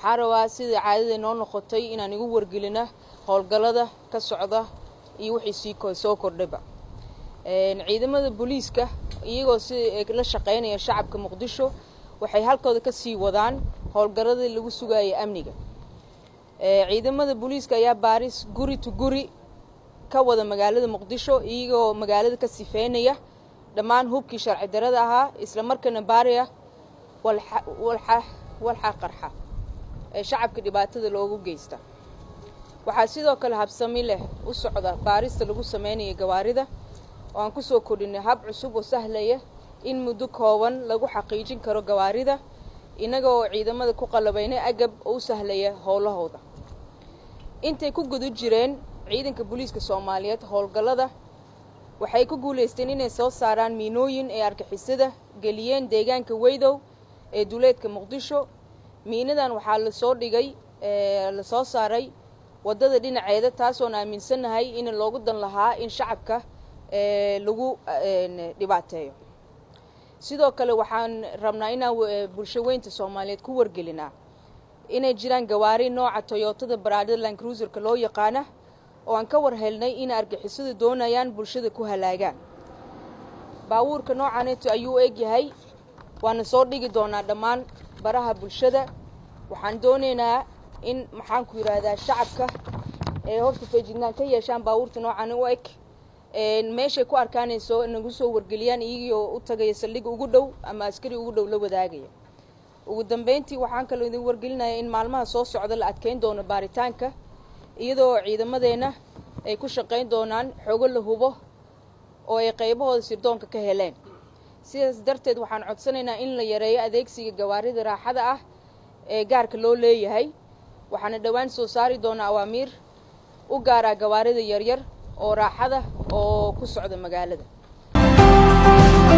waxaan rabaa sidai caadada noo noqotay inaan igu wargelina howlgallada ka socda iyo wixii sii soo kordhayba ciidamada booliiska iyagoo si la shaqaynaya shacabka muqdisho waxay halkooda ka sii wadaan howlgalladii lagu sugayay amniga ciidamada booliiska ayaa baaris guri to guri ka wada magaalada muqdisho iyagoo magaalada ka sifeynaya dhammaan hubkii sharci darada ahaa isla markaana baariya walxa qarxa ee shacabka dhibaatada loogu geysta waxaa sidoo kale habsami leh u socda baarista lagu sameynaya gawaarida oo aan kusoo kordhinay hab cusub oo sahlaya in muddo kooban lagu xaqiijin karo gawaarida innaga oo ciidamada ku qalabaynay agab oo u sahlaya howlahooda intay ku guda jireen ciidanka booliiska soomaaliyeed howlgallada waxay ku guulaysteen inay soo saaraan miinooyin ee argixisada geliyeen deegaanka weydow ee duleedka muqdisho miinadan waxaa lasoo dhigay lasoo saaray waddada dhinaceeda taasoon aaminsannahay in loogu dan lahaa in shacabka lagu dhibaateeyo sidoo kale waxaan rabnaa inaan bulsho weynta soomaaliyeed ku wargelinaa inay jiraan gawaari nooca toyotada baraadada land cruiserka loo yaqaana oo aan ka war helnay in argixisadu doonayaan bulshada ku halaagaan baawuurka noocaneeto ayuu eg yahay waana soo dhigi doonaa dhammaan baraha bulshada waxaan doonaynaa in maxaanku yidhaahdaa shacabka ee horta feejignaan ka yeeshaan baawuurta noocan u eg meeshay ku arkaanayso nagu soo wargeliyaan iyagoo u tagaya saldhig ugu dhow ama askari ugu dhow la wadaagaya ugu dambeyntii waxaan kaloo idin wargelinaya in maalmaha soo socda la adkeyn doono baaritaanka iyadoo ciidamadeenna ay ku shaqayn doonaan xogo la hubo oo ay qaybahooda sirdoonka ka heleen sidaas darteed waxaan codsanaynaa in la yareeyo adeegsiga gawaarida raaxada ah ee gaarka loo leeyahay waxaana dhowaan soo saari doonaa awaamiir u gaaraa gawaarida yaryar oo raaxada oo ku socda magaalada